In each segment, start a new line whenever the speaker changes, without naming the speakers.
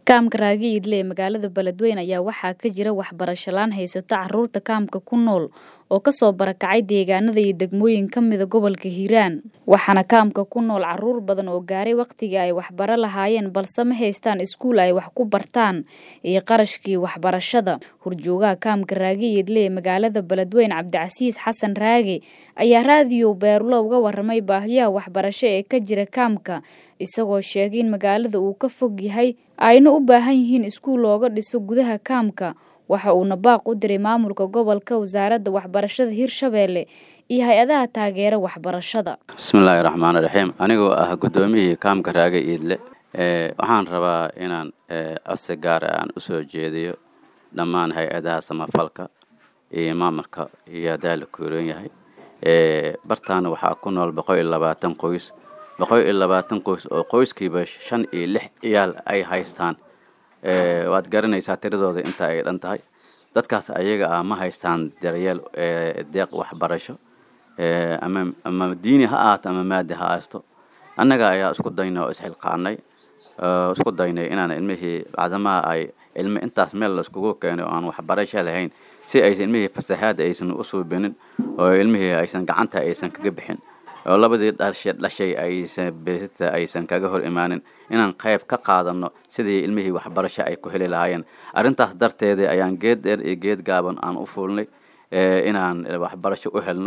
Kaamka Raagiidle ee magaalada Beledweyne ayaa waxaa ka jira waxbarasho laan haysata caruurta kaamka ku nool oo kasoo barakacay deegaanada iyo degmooyin ka mida gobolka Hiiraan waxaana kaamka ku nool caruur badan oo gaaray waqtigii ay waxbaro lahaayeen balse ma haystaan iskuul ay wax ku bartaan iyo qarashkii waxbarashada horjoogaha kaamka Raagiidle ee magaalada Beledweyne Cabdicasiis Xasan Raage ayaa raadiyo Beerulo uga waramay baahiyaha waxbarasho ee ka jira kaamka isagoo sheegay in magaalada uu ka fog yahay ayna u baahan yihiin iskuul looga dhiso gudaha kaamka waxa uuna baaq u diray maamulka gobolka wasaaradda waxbarashada Hirshabelle iyo hay-adaha taageera waxbarashada
bismillaahi raxmaani raxiim anigoo ah guddoomiyihii kaamka raage iidle waxaan rabaa inaan codsi gaar ah aan usoo jeediyo dhammaan hay-adaha samafalka iyo maamulka iyo haddaa la kuuran yahay bartaana waxaa ku nool boqol iyo labaatan qoys boqol iyo labaatan qoys oo qoyskiiba shan iyo lix ciyaal ay haystaan waad garanaysaa tiradooda inta ay dhan tahay dadkaas ayaga ah ma haystaan daryeel deeq waxbarasho ama ama diini ha ahaato ama maadi ha haysto annaga ayaa isku daynay oo isxilqaanay isku daynay inaan ilmihii bacdamaha ay ilmi intaas meel laiskugu keenay oo aan waxbarasho lahayn si aysan ilmihii fasahaad aysan u suubinin oo ilmihii aysan gacanta aysan kaga bixin oo labadii dhashe dhashay aysan berita aysan kaga hor imaanin inaan qayb ka qaadano sidii ilmihii waxbarasho ay ku heli lahaayeen arrintaas darteeda ayaan geed dheer iyo geed gaaban aan u fuulnay inaan waxbarasho u helno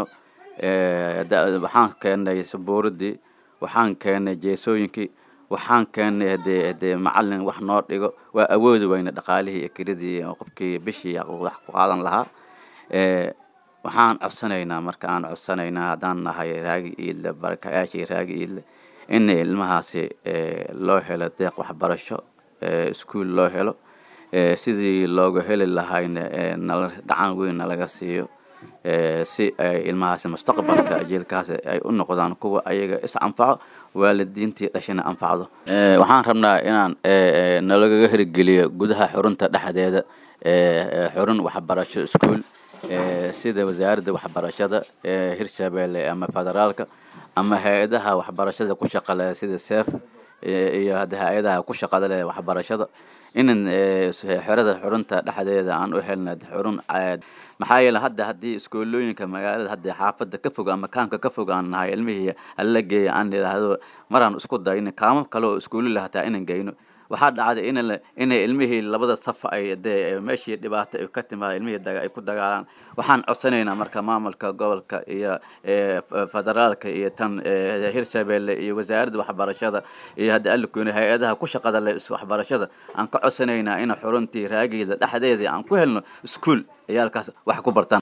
waxaan keennay sabuuradii waxaan keennay jeesooyinkii waxaan keennay hadee hadee macalin wax noo dhigo waa awoodi weyna dhaqaalihii iyo kiradii qofkii bishii wax ku qaadan lahaa waxaan codsanaynaa marka aan codsanaynaa haddaan nahay raagi iidle barakayaashii raagi iidle in ilmahaasi loo helo deeq waxbarasho iskuol loo helo sidii looga heli lahayna nala gacan weyn nalaga siiyo si ay ilmahaasi mustaqbalka jiilkaasi ay u noqdaan kuwa ayaga is anfaco waalidiintii dhashina anfacdo waxaan rabnaa inaan nalagaga hirgeliyo gudaha xurunta dhexdeeda xurun waxbarasho iskuol sida wasaaradda waxbarashada hirshabelle ama federaalka ama hay-adaha waxbarashada ku shaqale sida sef iyo hadda hay-adaha ku shaqada leh waxbarashada inan xerada xurunta dhexdeeda aan u helna xurun maxaa yeele hadda haddii iskoolooyinka magaalada hadda xaafadda ka fog ama kaamka ka fog aan nahay ilmihii alla geeya aan idhaahdo maraan isku dayno kaamo kale oo iskuulila hataa inan geyno waxaa dhacday in inay ilmihii labada saf ay dee meeshii dhibaato ay ka timaada ilmihii daga ay ku dagaalaan waxaan codsanaynaa marka maamulka gobolka iyo federaalka iyo tan hirshabelle iyo wasaaradda waxbarashada iyo hadda alikooni hay-adaha ku shaqada leh waxbarashada aan ka codsanaynaa in xuruntii raagiida dhexdeedii aan ku helno iskuol ciyaalkaas wax ku bartaan